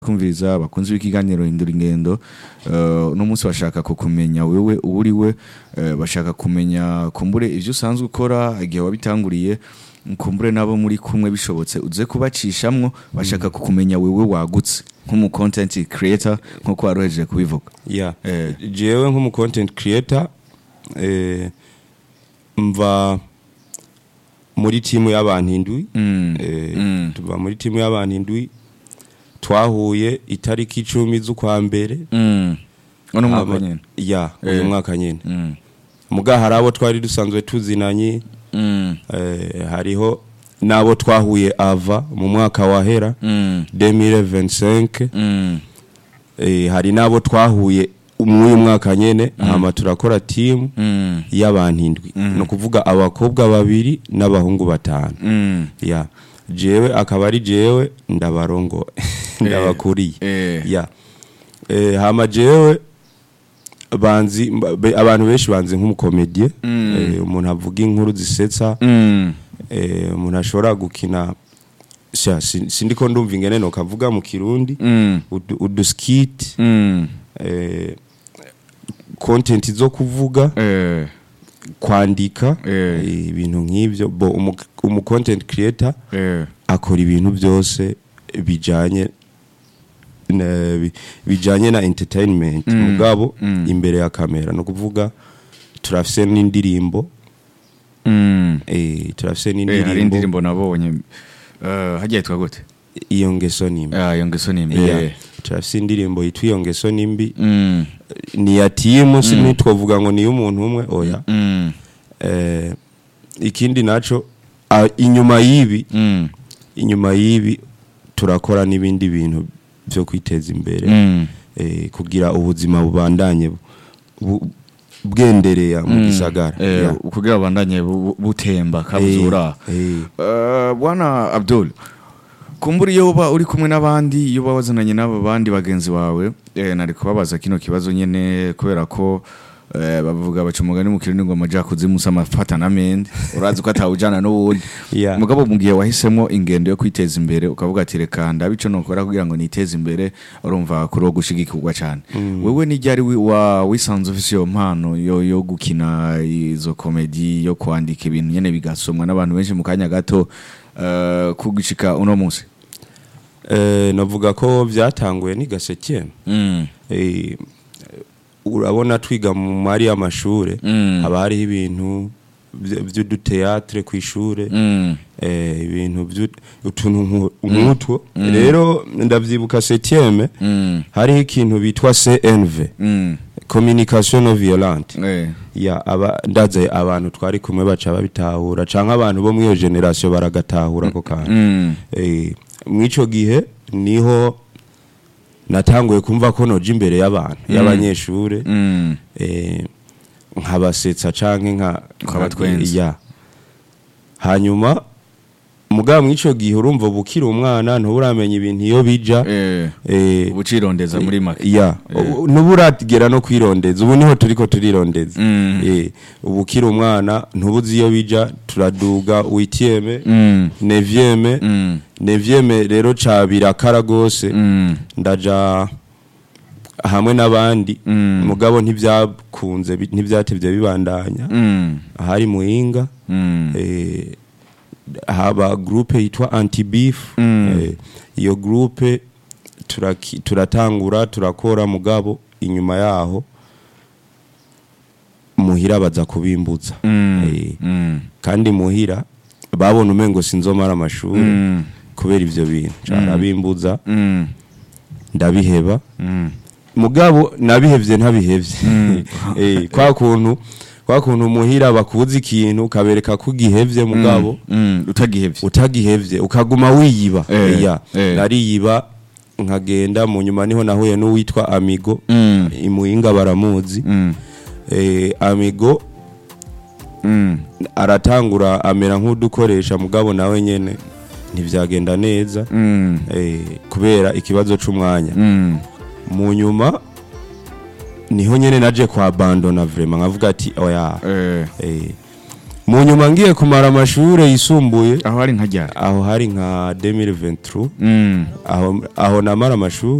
kumviriza bakunze ikiganiro hindura ingendo uh, uno munsi bashaka kukumenya wewe uri we uh, bashaka kumenya kumbure ivyo usanzwe ukora igihe wabitanguriye kumbure nabo muri kumwe bishobotse uze kubacishamwo bashaka kukumenya wewe wagutse nk'umu content creator nkuko warohejeje kubivuga yeah. Eh. jewe nk'umu content creator eh, mva muri timu y'abantu indwi Mm. eh, Mm. tuva muri timu y'abantu indwi twahuye itariki icumi z'ukwa mbere mm. uno mwaka Hama- nyene ya uyu Eh. mwaka nyene mm. muga hari abo twari dusanzwe tuzinanye Mm. eh, hariho n'abo twahuye ava mu mwaka wahera Mm. 2025 Mm. eh, hari n'abo twahuye mw'uyu mwaka nyene hama turakora timu Mm. y'abantu indwi Mm. ni ukuvuga abakobwa babiri n'abahungu batanu Mm. ya jewe akaba ari jewe ndabarongo ndabakuriye Eh. ya eh, hama jewe banzi mba- be- abantu benshi banzi nk'umukomedie Mm. eh, umuntu avuga inkuru zisetsa Mm. eh, umuntu ashobora gukina sha si- sindiko ndumva ingene nokavuga mu kirundi Mm. udu- uduskit Mm. eh, content zo kuvuga Eh. kwandika Eh. eh, ibintu nk'ivyo bo umu, umu content creator Eh. akora ibintu byose bijanye na, bi- bijanye na entertainment Mm. mugabo Mm. imbere ya kamera no kuvuga turafise n'indirimbo Mm. eh, turafise Eh, hari n'indirimbo indirimbo nabonye Eh, hagiye yitwa gute iyo ngeso nimbi Ah, iyo ngeso ni Yeah. mbi turafise indirimbo yitwa iyo ngeso nimbi Mm. ni ya timu si ntitwovuga ngo ni y'umuntu umwe oya Mm. eh, ikindi naco ah, inyuma y'ibi Mm. inyuma y'ibi turakora n'ibindi bintu byo kwiteza imbere Mm. eh, kugira ubuzima bubandanye bu- bu- bwendereya mu Mm. gisagara Eh, Yeah. kugira bandanye bu- butemba kabuzura Eh, eh. Eh, bwana abdul kumbura iyo uba uri kumwe n'abandi iyo uba wazananye n'abo bandi bagenzi bawe eh, nari kubabaza kino kibazo nyene kubera ko eh, bavuga baca umugani mu kirundi ngo amaja kuzimusa amafata n'amende urazi ko atawujana n'uwundi Yeah. mugabo mu gihe wahisemo ingendo yo kwiteza imbere ukavuga ati reka ndabe ico nokora kugira ngo niteze imbere urumva kuri wo gushigikirwa cyane wewe ni ryari wi- wa wisanze ufise iyo mpano yo, yo gukina izo komedi yo kwandika ibintu nyene bigasomwa n'abantu benshi mu kanya gato uh, kugishika uno munsi Eh, navuga ko byatanguye ni gaseke mm. Eh, urabona twiga mu mari y'amashure Mm. haba hariho ibintu vy- vy'uduteatre kw'ishure Mm. eh, ibintu vyu- utuntu nku- nk'utwo rero ndavyibuka septieme Mm. hariho ikintu bitwa cnv Mm. communication non violente Eh. ya aba ndaze abantu twari kumwe baca babitahura canke abantu bo mwiyo generation baragatahura ako kantu Mm. eh mwico gihe niho natanguye kumva ko noja imbere y'abantu y'abanyeshure Mm. eh nkabasetsa canke nka Ukabatwenza. ya hanyuma mugabo mwico gihe urumva bukira umwana ntuburamenya ibintu iyo bija Eh. eh ubucirondeza muri make ya Eh. nuburagera no kwirondeza ubu niho turiko turirondeza Mm. eh ubu ukiri umwana ntubuzi iyo bija turaduga witieme Mm. nevieme Mm. nevieme rero ca birakara gose Mm. ndaja hamwe n'abandi Mm. mugabo ntivyakunze bi- ntivyatevye bibandanya Mm. ahari muhinga Mm. eh, haba groupe yitwa anti beef Mm. eh, iyo groupe turaki- turatangura turakora mugabo inyuma yaho muhira baza kubimbuza Mm. Eh, Mm. kandi muhira babona umengo sinzomara amashuri Mm. kubera ivyo bintu carabimbuza Mm. ndabiheba Mm. mugabo nabihevye ntabihevye eh, kwa kuntu kwa kuntu muhira bakuza ikintu ukabereka ko ugihevye mugabo Mm. utagihevye utagihevye ukaguma wiyiba Eh, ya eh. nariyiba nkagenda mu nyuma niho nahuye n'uwitwa amigo Mm. imuhinga baramuzi Mm. eh, amigo Mm. aratangura amera nk'udukoresha mugabo nawe nyene ntivyagenda neza Mm. eh, kubera ikibazo c'umwanya Mm. mu nyuma niho nyene naje kwa abandona vraiment nkavuga ati oya Eh. eh, mu nyuma ngiye kumara amashuri yisumbuye aho ari nka ryari aho hari nka 2023 Mm. aho aho namara amashuri